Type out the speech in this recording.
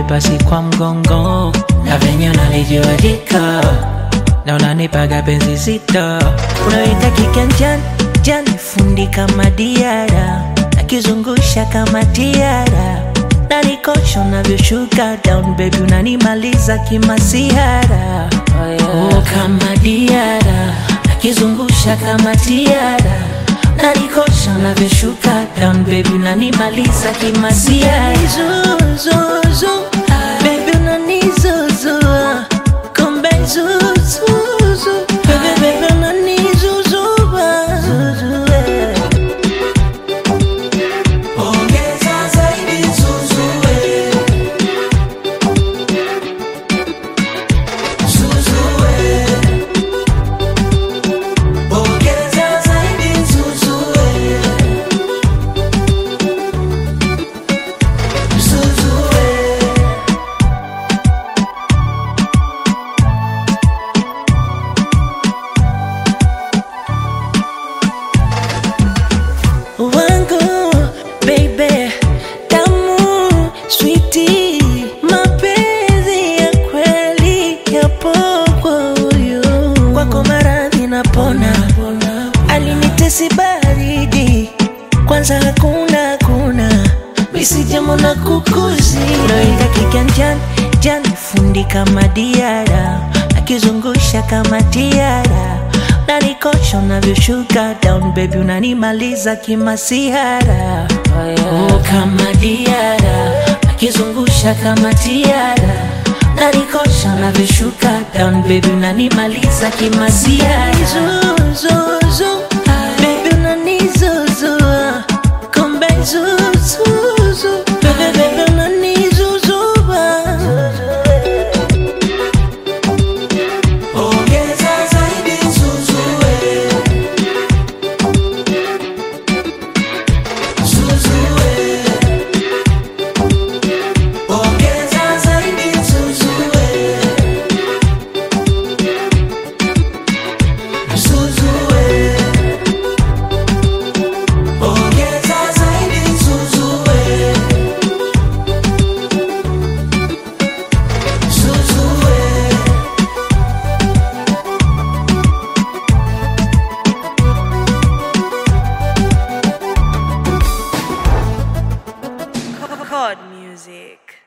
pasi kwa mgongo na venye unalijua jiko na unanipaga penzi zito unaweka kiganjani jani fundi kama diara nakizungusha kama tiara na nikosha unavyoshuka down baby unanimaliza kimasiara oh, yeah. oh, kama diara nakizungusha kama tiara na nikosha unavyoshuka down baby unanimaliza kimasiara zuzuzu baby unanizuzua kumbe zuzuzu baby baby unanizuzua zuzue Ongeza zaidi zuzue. Zuzue. Ongeza zaidi zuzue. Zuzue. wangu baby tamu switi mapenzi ya kweli yapo kwa huyu kwako maradhi napona alinitesi baridi kwanza hakuna hakuna misijamona kukuzi naweka kiganjani jani fundi kama diara akizungusha kama tiara nanikosha unavyoshuka down baby unanimaliza kimasiara oh, yeah. oh, kama diara akizungusha kama tiara nanikosha unavyoshuka down baby unanimaliza kimasiara zuzuzu baby unanizuzua kumbe zuzuzu baby baby unanizuzua Ongeza zaidi zuzue. Zuzue. Ongeza zaidi zuzue. Zuzue. Ongeza zaidi zuzue. Zuzue. Chord music.